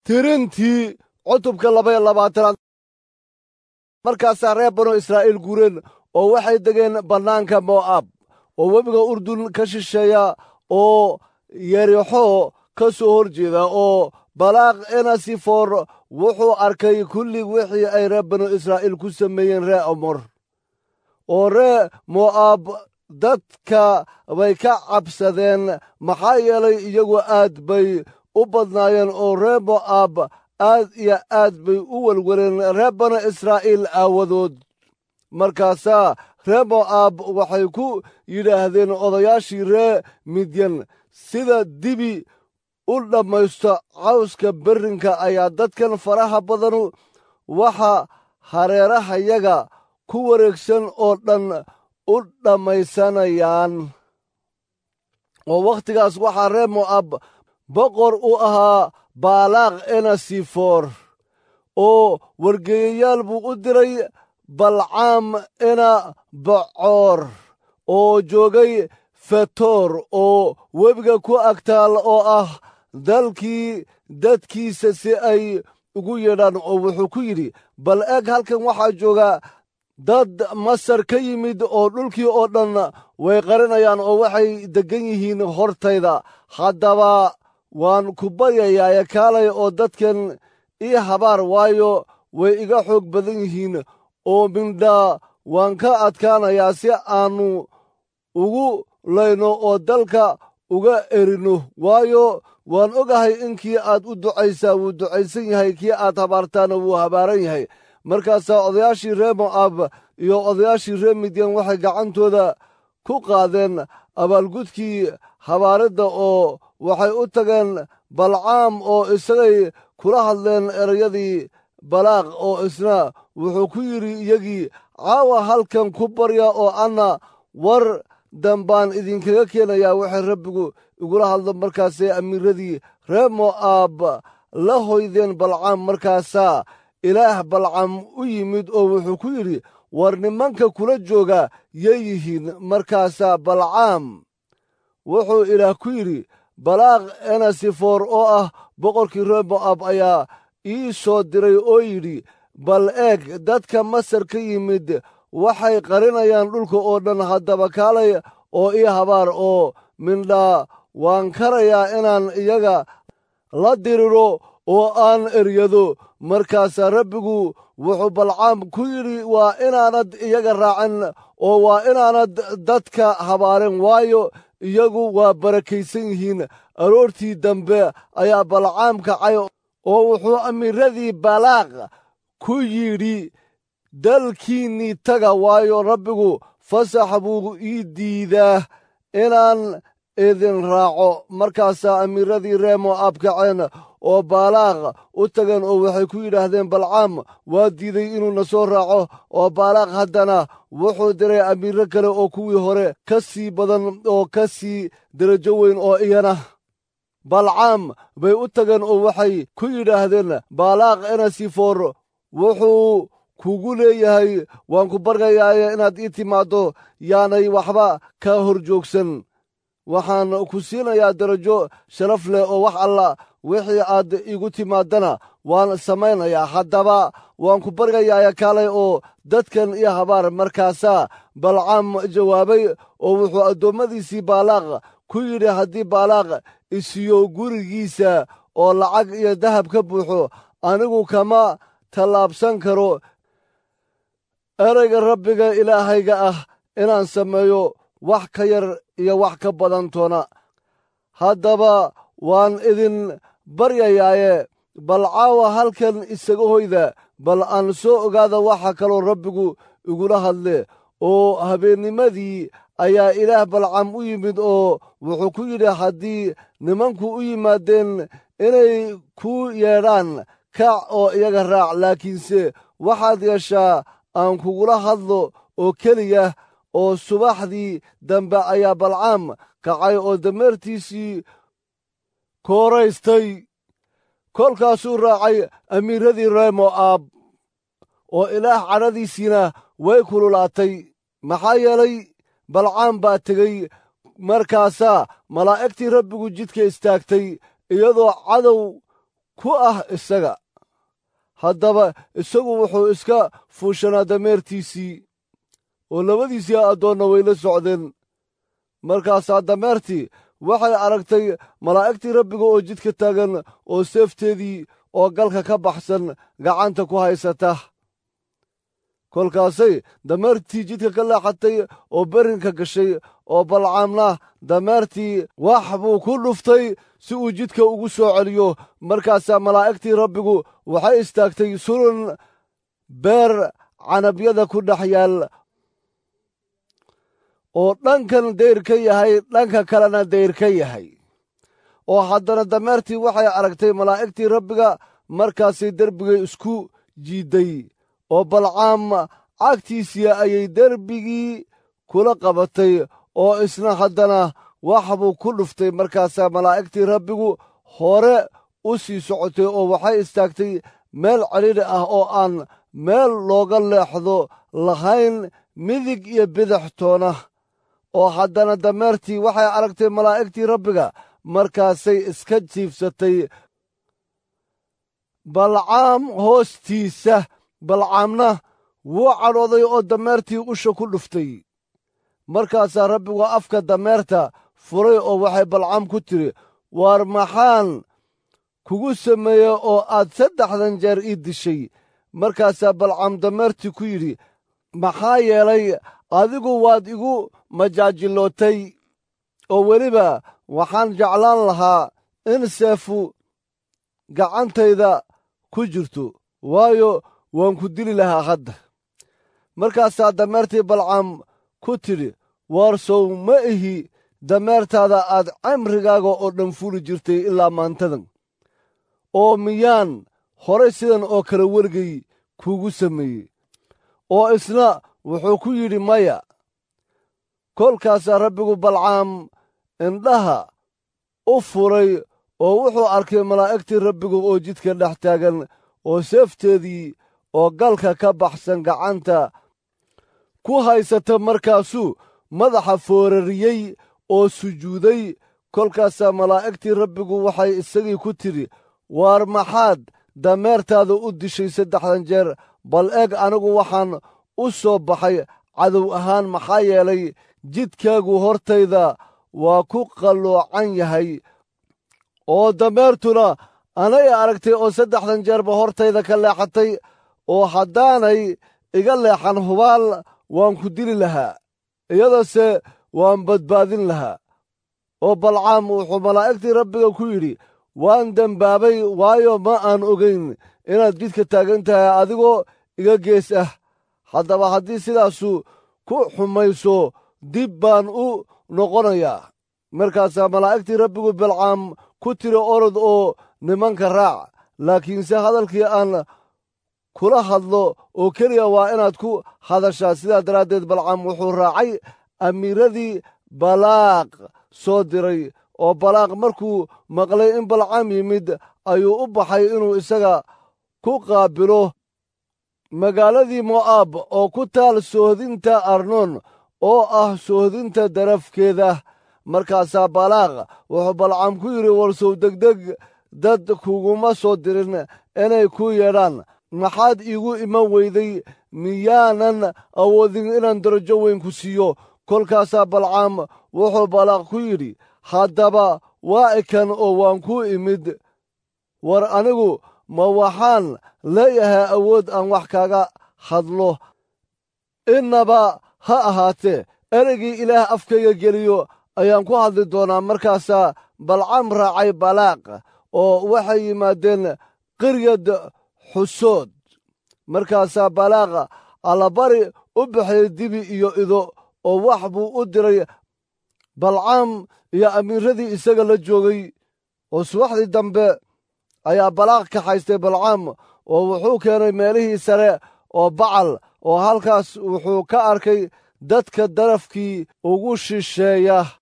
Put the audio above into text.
tirintii cutubka labaiyo labaatanaad markaasaa reer banu israa'iil guureen oo waxay degeen bannaanka mo'aab oo webiga urdun ka shisheeya oo yerixo ka soo hor jeeda oo balaaq enasifor wuxuu arkay kulli wixii ay reer banu israa'iil ku sameeyeen ree omor oo ree mo'aab dadka bay ka cabsadeen maxaa yeelay iyagu aad bay u badnaayeen oo ree mo'aab aad iyo aad bay u welweleen reer banu israa'iil aawadood markaasaa ree mo'aab waxay ku yidhaahdeen odayaashii ree midyan sida dibi u dhammaysto cawska berrinka ayaa dadkan faraha badanu waxa hareerahayaga ku wareegsan oo dhan u dhammaysanayaan oo wakhtigaas waxaa reer mo'aab boqor u ahaa baalaaq enasifor oo wargeeyayaal buu u diray balcaam ena bocoor oo joogay fetoor oo webiga ku agtaal oo ah dalkii dadkiisa si ay ugu yeedhaan oo wuxuu ku yidhi bal eeg halkan waxaa jooga dad masar ka yimid oo dhulkii oo dhan way qarinayaan oo waxay deggan yihiin hortayda haddaba waan ku baryayaaye kaalay oo dadkan ii habaar waayo way iga xoog badan yihiin oo mindhaa waan ka adkaanayaa si aannu ugu layno oo dalka uga erino waayo waan ogahay in kii aad u ducaysaa wuu ducaysan yahay kii aad habaartaana wuu habaaran yahay markaasaa odayaashii reer mo'aab iyo odayaashii reer midyan waxay gacantooda ku qaadeen abaalgudkii habaaridda oo waxay u tageen balcaam oo isagay kula hadleen erayadii balaaq oo isna wuxuu ku yidhi iyagii caawa halkan ku barya oo anna war dambaan idinkaga keenayaa waxay rabbigu igula hadlo markaasay amiiradii reer mo'aab la hoydeen balcaam markaasaa ilaah balcam u yimid oo wuxuu ku yidhi war nimanka kula jooga yay yihiin markaasaa balcaam wuxuu ilaah ku yidhi balaaq enasifor oo ah boqorkii reer mo'aab ayaa ii soo diray oo yidhi bal eeg dadka masar ka yimid waxay qarinayaan dhulka oo dhan haddaba kaalay oo ii habaar oo mindhaa waan karayaa inaan iyaga la diriro oo aan eryado markaasaa rabbigu wuxuu balcaam ku yidhi waa inaanad iyaga raacin oo waa inaanad dadka habaarin waayo iyagu waa barakaysan yihiin aroortii dambe ayaa balcaam kacay oo wuxuu amiiradii balaaq ku yidhi dalkiinnii taga waayo rabbigu fasax buu ii diidaa inaan idin raaco markaasaa amiiradii ree mo'aab kaceen oo baalaaq u tageen oo waxay ku yidhaahdeen balcaam waa diiday inuu na soo raaco oo baalaaq haddana wuxuu diray amiiro kale oo kuwii hore ka sii badan oo ka sii derajo weyn oo iyana balcaam bay u tageen oo waxay ku yidhaahdeen baalaaq enasifor wuxuu kugu leeyahay waan ku bargayaaye inaad ii timaaddo yaanay waxba ka hor joogsan waxaan ku siinayaa darajo sharaf leh oo wax alla wixii aad igu timaadana waan samaynayaa haddaba waan ku bargayaaya kaalay oo dadkan iyo habaar markaasaa balcaam jawaabay oo wuxuu addoommadiisii baalaaq ku yidhi haddii baalaaq isiyo gurigiisa oo lacag iyo dahab ka buuxo anigu kama tallaabsan karo erayga rabbiga ilaahayga ah inaan sameeyo wax ka yar iyo wax ka badan toona haddaba waan idin baryayaaye bal caawa halkan isaga hoyda bal aan soo ogaada waxa kaloo rabbigu igula hadle oo habeennimadii ayaa ilaah balcam u yimid oo wuxuu ku yidhi haddii nimanku u yimaadeen inay ku yeedhaan kac oo iyaga raac laakiinse waxaad yeeshaa aan kugula hadlo oo keliya oo subaxdii dambe ayaa balcaam kacay oo dameertiisii kooraystay kolkaasuu raacay amiiradii reer mo'aab oo ilaah cadhadiisiina way kululaatay maxaa yeelay balcaam baa tegey markaasaa malaa'igtii rabbigu jidka istaagtay iyadoo cadow ku ah isaga haddaba isagu wuxuu iska fuushanaa dameertiisii oo labadiisii addoonna way la socdeen markaasaa dameertii waxay aragtay malaa'igtii rabbiga oo jidka taagan oo seefteedii oo galka ka baxsan gacanta ku haysata kolkaasay dameertii jidka ka leexatay oo berrinka gashay oo balcaamna dameertii wax buu ku dhuftay si uu jidka ugu soo celiyo markaasaa malaa'igtii rabbigu waxay istaagtay sunan beer canabyada ku dhex yaal oo dhankan dayr ka yahay dhanka kalena dayr ka yahay oo haddana dameertii waxay aragtay malaa'igtii rabbiga markaasay derbigay isku jiidday oo balcaam cagtiisii ayay derbigii kula qabatay oo isna haddana wax buu ku dhuftay markaasaa malaa'igtii rabbigu hore u sii socotay oo waxay istaagtay meel celidhi ah oo aan meel looga leexdo lahayn midig iyo bidix toona oo haddana dameertii waxay aragtay malaa'igtii rabbiga markaasay iska jiifsatay balcaam hoostiisa balcaamna wuu cadhooday oo dameertii usha ku dhuftay markaasaa rabbigu afka dameerta furay oo waxay balcaam ku tiri waar maxaan kugu sameeye oo aad saddexdan jeer ii dishay markaasaa balcaam dameertii ku yidhi maxaa yeelay adigu waad igu majaajilootay oo weliba waxaan jeclaan lahaa in seefu gacantayda ku jirto waayo waan ku dili lahaa hadda markaasaa dameertii balcaam ku tidhi waar sow ma ihi dameertaada aad cimrigaaga oo dhan fuli jirtay ilaa maantadan oo miyaan horay sidan oo kale wergay kuugu sameeyey oo isna wuxuu ku yidhi maya kolkaasaa rabbigu balcaam indhaha u furay oo wuxuu arkay malaa'igtii rabbigu oo jidka dhex taagan oo seefteedii oo galka ka baxsan gacanta ku haysata markaasuu madaxa foorariyey oo sujuuday kolkaasaa malaa'igtii rabbigu waxay isagii ku tidhi waar maxaad dameertaada u dishay saddexdan jeer bal eeg anigu waxaan u soo baxay cadow ahaan maxaa yeelay jidkaagu hortayda waa ku qalloocan yahay oo dameertuna anay aragtay oo saddexdan jeerba hortayda ka leexatay oo haddaanay iga leexan hubaal waan ku dili lahaa iyadase waan badbaadin lahaa oo balcaam wuxuu malaa'igtii rabbiga ku yidhi waan dembaabay waayo ma aan ogayn inaad jidka taagan tahay adigoo iga gees ah haddaba haddii sidaasu ku xumayso dib baan u noqonayaa markaasaa malaa'igtii rabbigu balcaam ku tiri orod oo nimanka raac laakiinse hadalkii aan kula hadlo oo keliya waa inaad ku hadashaa sidaa daraaddeed balcaam wuxuu raacay amiiradii balaaq soo diray oo balaaq markuu maqlay in balcaam yimid ayuu u baxay inuu isaga ku qaabilo magaaladii mo'aab oo ku taal soohdinta arnoon oo ah soohdinta darafkeeda markaasaa balaaq wuxuu balcaam ku yidhi warsow degdeg dad kuguma soo dirin inay ku yeedhaan maxaad iigu iman weyday miyaanan awoodin inaan darajo weyn ku siiyo kolkaasaa balcaam wuxuu balaaq ku yidhi haddaba waa ikan oo waan ku imid war anigu ma waxaan leeyahay awood aan wax kaga hadlo innaba ha ahaatee ereygii ilaah afkayga geliyo ayaan ku hadli doonaa markaasaa balcaam raacay balaaq oo waxay yimaadeen qiryad xusood markaasaa balaaq allabari u baxay dibi iyo ido oo wax buu u diray balcaam iyo amiiradii isaga la joogay oo subaxdii dambe ayaa balaaq kaxaystay balcaam oo wuxuu keenay meelihii sare oo bacal oo halkaas wuxuu ka arkay dadka darafkii ugu shisheeya